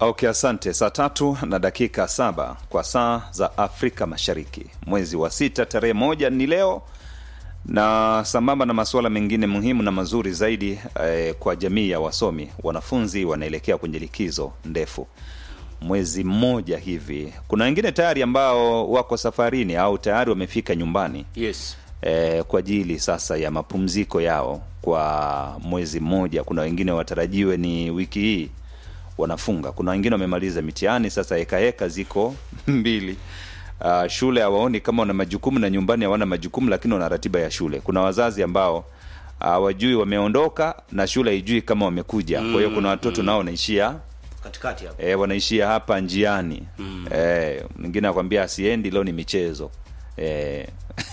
Okay, asante. Saa tatu na dakika saba kwa saa za Afrika Mashariki, mwezi wa sita, tarehe moja ni leo, na sambamba na masuala mengine muhimu na mazuri zaidi eh, kwa jamii ya wasomi, wanafunzi wanaelekea kwenye likizo ndefu mwezi mmoja hivi. Kuna wengine tayari ambao wako safarini au tayari wamefika nyumbani Yes. eh, kwa ajili sasa ya mapumziko yao kwa mwezi mmoja. Kuna wengine watarajiwe ni wiki hii wanafunga. Kuna wengine wamemaliza mitihani, sasa hekaheka ziko mbili. Uh, shule hawaoni kama wana majukumu na nyumbani hawana majukumu, lakini wana ratiba ya shule. Kuna wazazi ambao hawajui wameondoka na shule haijui kama wamekuja. Kwa hiyo kuna watoto nao wanaishia Katikati hapo. e, wanaishia hapa njiani mm. e, mwingine akwambia asiendi leo ni michezo e,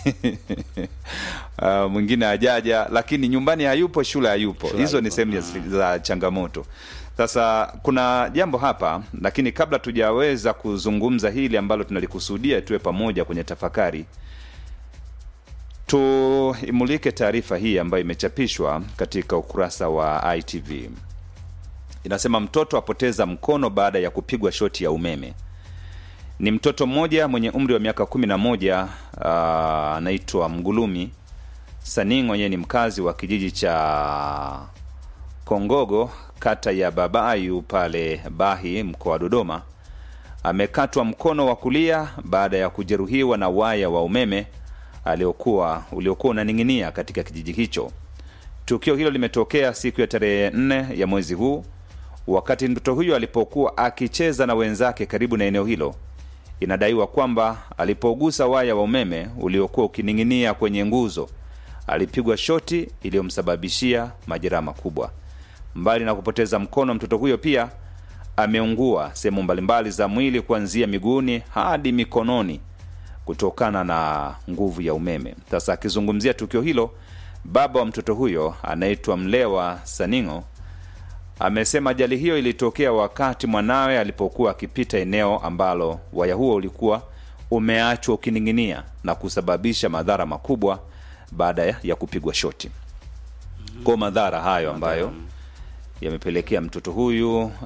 uh, mwingine ajaja lakini nyumbani hayupo shule hayupo Shule hizo ni hayupo. sehemu ya- za changamoto sasa kuna jambo hapa lakini kabla tujaweza kuzungumza hili ambalo tunalikusudia tuwe pamoja kwenye tafakari tuimulike taarifa hii ambayo imechapishwa katika ukurasa wa itv inasema mtoto apoteza mkono baada ya kupigwa shoti ya umeme ni mtoto mmoja mwenye umri wa miaka kumi na moja ah, anaitwa mgulumi saningo yeye ni mkazi wa kijiji cha kongogo kata ya babayu pale bahi mkoa wa dodoma amekatwa mkono wa kulia baada ya kujeruhiwa na waya wa umeme aliokuwa uliokuwa unaning'inia katika kijiji hicho tukio hilo limetokea siku ya tarehe nne ya mwezi huu wakati mtoto huyo alipokuwa akicheza na wenzake karibu na eneo hilo inadaiwa kwamba alipogusa waya wa umeme uliokuwa ukining'inia kwenye nguzo alipigwa shoti iliyomsababishia majeraha makubwa mbali na kupoteza mkono mtoto huyo pia ameungua sehemu mbalimbali za mwili kuanzia miguuni hadi mikononi kutokana na nguvu ya umeme sasa akizungumzia tukio hilo baba wa mtoto huyo anaitwa mlewa saningo amesema ajali hiyo ilitokea wakati mwanawe alipokuwa akipita eneo ambalo waya huo ulikuwa umeachwa ukining'inia na kusababisha madhara makubwa baada ya- ya kupigwa shoti kwa madhara hayo ambayo yamepelekea mtoto huyu uh,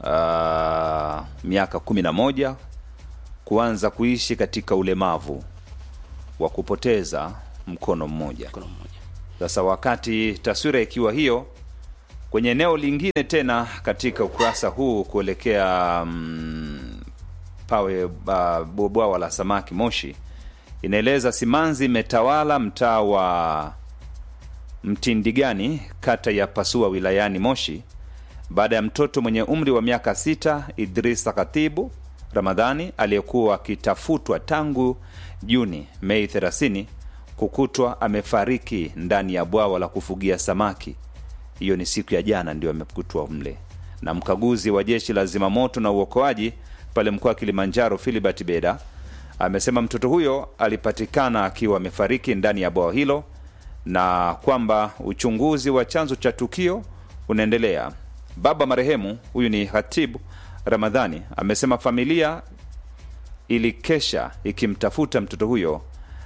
miaka kumi na moja kuanza kuishi katika ulemavu wa kupoteza mkono mmoja Mkono mmoja. sasa wakati taswira ikiwa hiyo kwenye eneo lingine tena katika ukurasa huu kuelekea mm, pawe uh, bwawa la samaki moshi inaeleza simanzi imetawala mtaa wa mtindigani kata ya pasua wilayani moshi baada ya mtoto mwenye umri wa miaka sita idrisa katibu ramadhani aliyekuwa akitafutwa tangu juni mei 30 kukutwa amefariki ndani ya bwawa la kufugia samaki hiyo ni siku ya jana ndio amekutwa mle na mkaguzi wa jeshi la zimamoto na uokoaji pale mkoa wa kilimanjaro filibert beda amesema mtoto huyo alipatikana akiwa amefariki ndani ya bwawa hilo na kwamba uchunguzi wa chanzo cha tukio unaendelea baba marehemu huyu ni hatibu ramadhani amesema familia ilikesha ikimtafuta mtoto huyo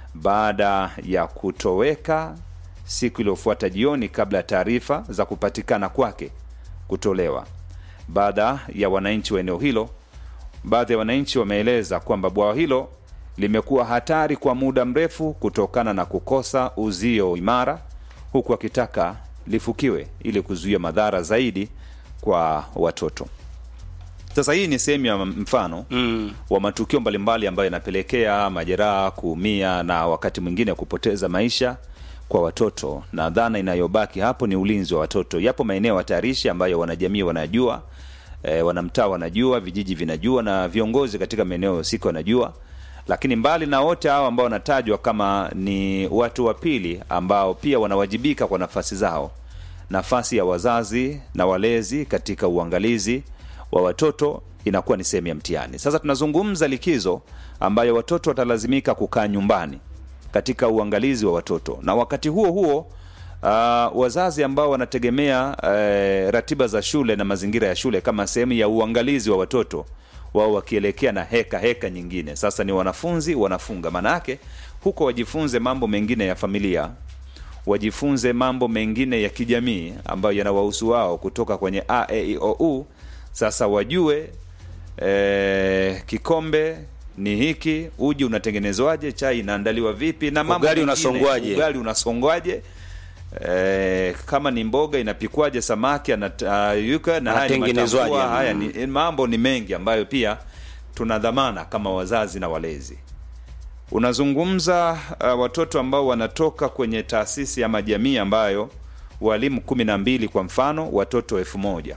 baada ya kutoweka siku iliyofuata jioni kabla ya taarifa za kupatikana kwake kutolewa baada ya wananchi wa eneo hilo baadhi ya wananchi wameeleza kwamba bwawa hilo limekuwa hatari kwa muda mrefu kutokana na kukosa uzio imara huku akitaka lifukiwe ili kuzuia madhara zaidi kwa watoto sasa hii ni sehemu ya mfano Mm. wa matukio mbalimbali ambayo yanapelekea majeraha kuumia na wakati mwingine kupoteza maisha kwa watoto na dhana inayobaki hapo ni ulinzi wa watoto yapo maeneo hatarishi ambayo wanajamii wanajua e, wanamtaa wanajua vijiji vinajua na viongozi katika maeneo husika wanajua lakini mbali na wote hao ambao wanatajwa kama ni watu wa pili ambao pia wanawajibika kwa nafasi zao nafasi ya wazazi na walezi katika uangalizi wa watoto inakuwa ni sehemu ya mtihani sasa tunazungumza likizo ambayo watoto watalazimika kukaa nyumbani katika uangalizi wa watoto na wakati huo huo uh, wazazi ambao wanategemea uh, ratiba za shule na mazingira ya shule kama sehemu ya uangalizi wa watoto wao wakielekea na heka heka nyingine sasa ni wanafunzi wanafunga maana yake huko wajifunze mambo mengine ya familia wajifunze mambo mengine ya kijamii ambayo yanawahusu wao kutoka kwenye a e, i, o, u sasa wajue e, kikombe ni hiki uji unatengenezwaje chai inaandaliwa vipi na mambo Ugali mengine. unasongwaje? ugali unasongwaje e, kama ni mboga inapikwaje samaki anayuka na haya ni Anatengenezwaje? matambua, haya ni mambo ni mengi ambayo pia tuna dhamana kama wazazi na walezi unazungumza uh, watoto ambao wanatoka kwenye taasisi ama jamii ambayo walimu kumi na mbili kwa mfano watoto elfu moja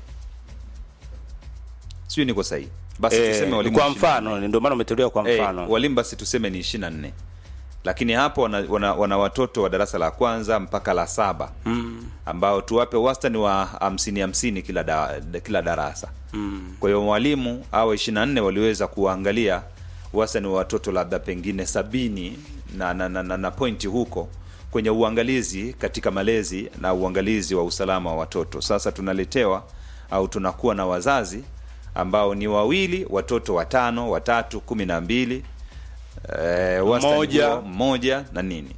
sijui niko sahihi basi tuseme Eh, walimu kwa 24. mfano ndio maana umetolewa kwa Eh, mfano walimu basi tuseme ni ishiri na nne lakini hapo wana, wana, wana watoto wa darasa la kwanza mpaka la saba mm. ambao tuwape wastani wa hamsini hamsini kila, da, kila darasa mm. kwa hiyo mwalimu au ishiri na nne waliweza kuangalia wastani wa watoto labda pengine sabini na, na, na, na, na pointi huko kwenye uangalizi katika malezi na uangalizi wa usalama wa watoto sasa tunaletewa au tunakuwa na wazazi ambao ni wawili watoto watano watatu kumi na mbili eh, wastani Mmoja. huo, mmoja na nini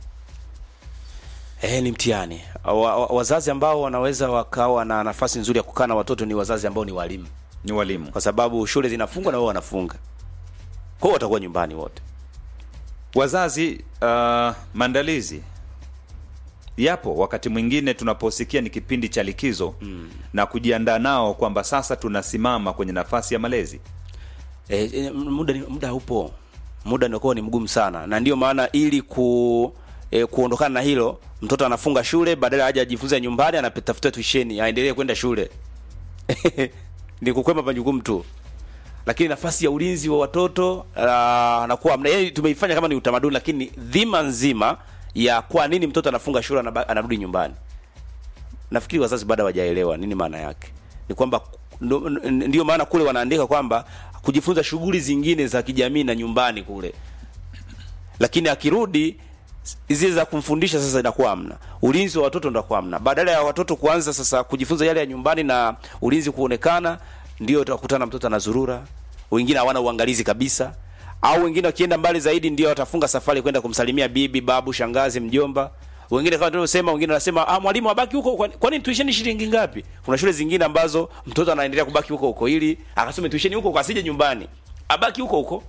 Eh, ni mtihani. Wa, wa, wazazi ambao wanaweza wakawa na nafasi nzuri ya kukaa na watoto ni wazazi ambao ni walimu, ni walimu kwa sababu shule zinafungwa na wao wanafunga, kwa hiyo watakuwa nyumbani wote. wazazi uh, maandalizi yapo wakati mwingine tunaposikia ni kipindi cha likizo mm. na kujiandaa nao kwamba sasa tunasimama kwenye nafasi ya malezi E, e, muda ni- muda upo, muda unakuwa ni mgumu sana, na ndio maana ili ku e, kuondokana na hilo, mtoto anafunga shule, badala aje ajifunze nyumbani, anatafuta tuisheni aendelee kwenda shule ni kukwema majukumu tu, lakini nafasi ya ulinzi wa watoto uh, anakuwa mna, yani tumeifanya kama ni utamaduni, lakini dhima nzima ya kwa nini mtoto anafunga shule anaba- anarudi nyumbani nafikiri wazazi bado hawajaelewa nini maana yake. Ni kwamba ndo- n- ndio maana kule wanaandika kwamba kujifunza shughuli zingine za kijamii na nyumbani kule, lakini akirudi zile za kumfundisha sasa inakuwa hamna, ulinzi wa watoto ndakuwa hamna. Badala ya watoto kuanza sasa kujifunza yale ya nyumbani na ulinzi kuonekana, ndio utakutana mtoto anazurura, wengine hawana uangalizi kabisa, au wengine wakienda mbali zaidi ndio watafunga safari kwenda kumsalimia bibi, babu, shangazi, mjomba wengine kama tulivyosema, wengine wanasema ah, mwalimu abaki huko. Kwa kwa nini tuisheni shilingi ngapi? Kuna shule zingine ambazo mtoto anaendelea kubaki huko huko ili akasome tuisheni huko, huko, asije nyumbani, abaki huko huko.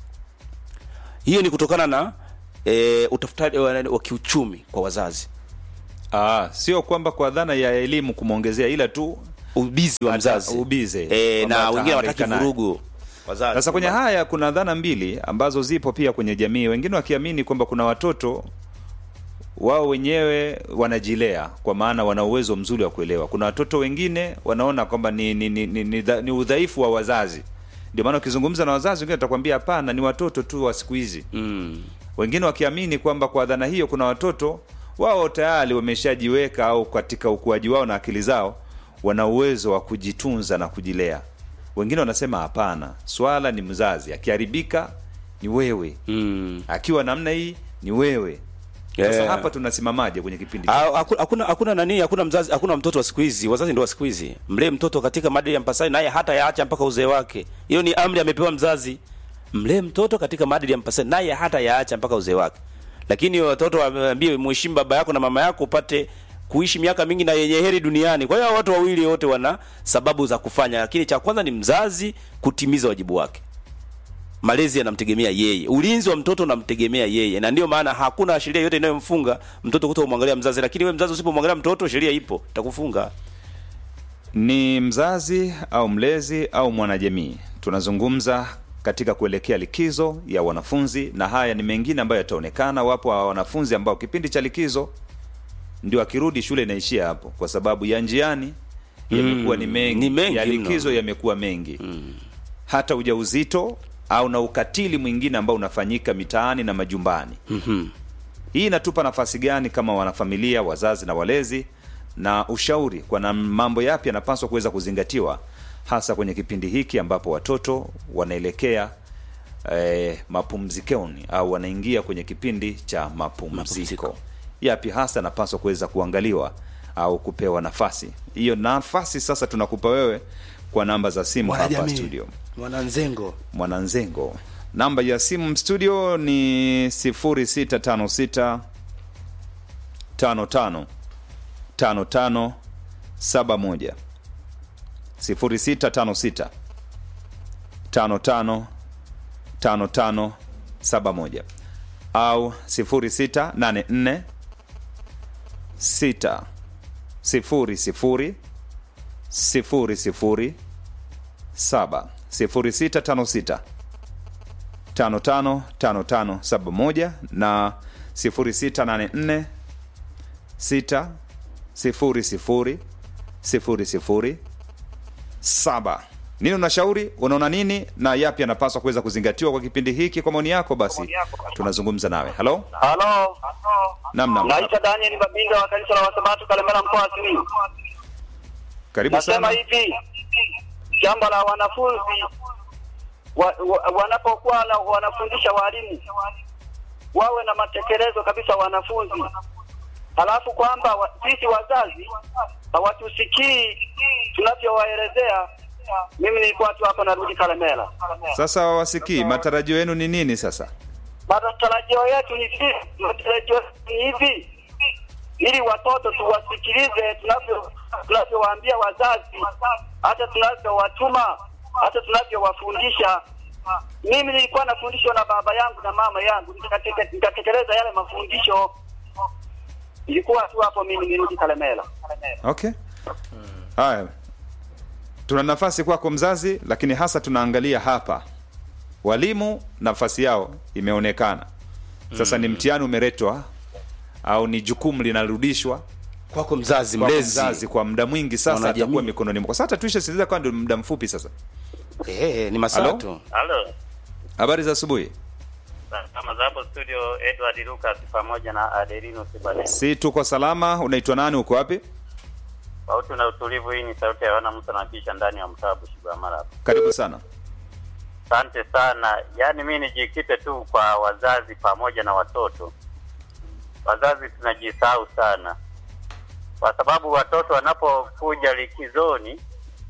Hiyo ni kutokana na e, utafutaji wa, wa kiuchumi kwa wazazi, ah, sio kwamba kwa dhana ya elimu kumwongezea ila tu ubizi wa Hata mzazi ubize, e, kwamba na wengine atahangaika wataki naye. vurugu wazazi. Sasa kwenye haya kuna dhana mbili ambazo zipo pia kwenye jamii, wengine wakiamini kwamba kuna watoto wao wenyewe wanajilea kwa maana wana uwezo mzuri wa kuelewa. Kuna watoto wengine wanaona kwamba ni, ni, ni, ni, ni, dha- ni udhaifu wa wazazi. Ndio maana ukizungumza na wazazi wengine watakwambia hapana, ni watoto tu wa siku hizi. mm. Wengine wakiamini kwamba kwa dhana hiyo kuna watoto wao tayari wameshajiweka au katika ukuaji wao na akili zao wana uwezo wa kujitunza na kujilea. Wengine wanasema hapana, swala ni mzazi, akiharibika ni wewe, Mm. akiwa namna hii ni wewe. Sasa Yeah. hapa tunasimamaje kwenye kipindi Ah, haku- hakuna hakuna nani hakuna mzazi hakuna mtoto wa siku hizi wazazi ndio wa siku hizi mlee mtoto katika maadili ya mpasani naye hata yaacha mpaka uzee wake hiyo ni amri amepewa mzazi mlee mtoto katika maadili ya mpasani naye hata yaacha mpaka uzee wake lakini watoto wameambie mheshimu baba yako na mama yako upate kuishi miaka mingi na yenye heri duniani kwa hiyo watu wawili wote wana sababu za kufanya lakini cha kwanza ni mzazi kutimiza wajibu wake malezi yanamtegemea yeye, ulinzi wa mtoto unamtegemea yeye, na ndio maana hakuna sheria yote inayomfunga mtoto kuto kumwangalia mzazi. Lakini wewe mzazi usipomwangalia mtoto, sheria ipo itakufunga. ni mzazi au mlezi au mwanajamii. Tunazungumza katika kuelekea likizo ya wanafunzi, na haya ni mengine ambayo yataonekana. Wapo wa wanafunzi ambao kipindi cha likizo ndio akirudi shule inaishia hapo, kwa sababu ya njiani yamekuwa ni mengi, ni mengi ya mno. likizo yamekuwa mengi hata ujauzito au na ukatili mwingine ambao unafanyika mitaani na majumbani. Hii inatupa nafasi gani kama wanafamilia, wazazi na walezi, na ushauri kwa na mambo yapi yanapaswa kuweza kuzingatiwa hasa kwenye kipindi hiki ambapo watoto wanaelekea eh, mapumzikoni au wanaingia kwenye kipindi cha mapumziko. Mapumziko. Yapi hasa yanapaswa kuweza kuangaliwa au kupewa nafasi hiyo? Nafasi sasa tunakupa wewe kwa namba za simu hapa studio. mwananzengo Mwananzengo. Namba ya simu studio ni 0656 55 55 71 0656 55 55 71 au 0684 6 sifuri sifuri sifuri sifuri saba sifuri sita tano sita tano tano tano tano saba moja na sifuri sita nane nne sita sifuri sifuri sifuri sifuri saba nini unashauri unaona nini na yapi yanapaswa kuweza kuzingatiwa kwa kipindi hiki kwa maoni yako basi tunazungumza nawe halo Halo, nam nam naitwa Daniel Babinga wa kanisa la Wasabato Kalemera mkoa wa Simiyu. karibu Nasema sana hivi, jambo la wanafunzi wa, wa, wanapokuwa na, wanafundisha walimu wawe na matekelezo kabisa wanafunzi, halafu kwamba wa, sisi wazazi hawatusikii tunavyowaelezea. Mimi nilikuwa tu hapo narudi Kalemera. sasa wawasikii matarajio yenu ni nini sasa Matarajio yetu ni hivi, matarajio yetu ni hivi, ili watoto tuwasikilize tunavyo tunavyowaambia wazazi, hata tunavyowatuma, hata tunavyowafundisha. Mimi nilikuwa nafundishwa na baba yangu na mama yangu, nikateke- nikatekeleza yale mafundisho. Ilikuwa tu hapo, mimi nirudi Kalemera. okay haya tuna nafasi kwako mzazi lakini hasa tunaangalia hapa walimu nafasi yao imeonekana sasa ni mtihani umeletwa au ni jukumu linarudishwa kwako mzazi kwa mlezi mzazi kwa muda mwingi sasa Wanajamii. atakuwa mikononi mwako sasa tuishe sikiliza kwa ndio muda mfupi sasa eh, ni masaa Halo? tu Halo. habari za asubuhi Kama za hapo studio Edward Lucas pamoja na Adelino Sibane. si tuko salama unaitwa nani uko wapi Sauti na utulivu, hii ni sauti ya wana Musa na kisha ndani ya mtaa Bushigwa Mara. karibu sana Asante sana. Yaani mimi nijikite tu kwa wazazi pamoja na watoto. Wazazi tunajisahau sana, kwa sababu watoto wanapokuja likizoni,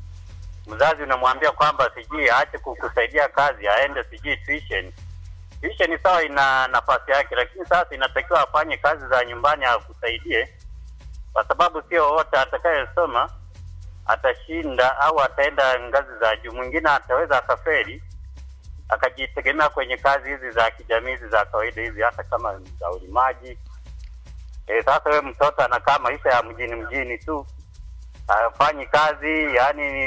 mzazi unamwambia kwamba sijui aache kukusaidia kazi, aende sijui tuition. Tuition sawa, ina nafasi yake, lakini sasa inatakiwa afanye kazi za nyumbani akusaidie, kwa sababu sio wote atakayesoma atashinda au ataenda ngazi za juu. Mwingine ataweza akaferi akajitegemea kwenye kazi hizi za kijamii hizi za kawaida hizi, hata kama ni za ulimaji. E, sasa wewe mtoto anakaa maisha ya mjini mjini tu, hafanyi kazi, yani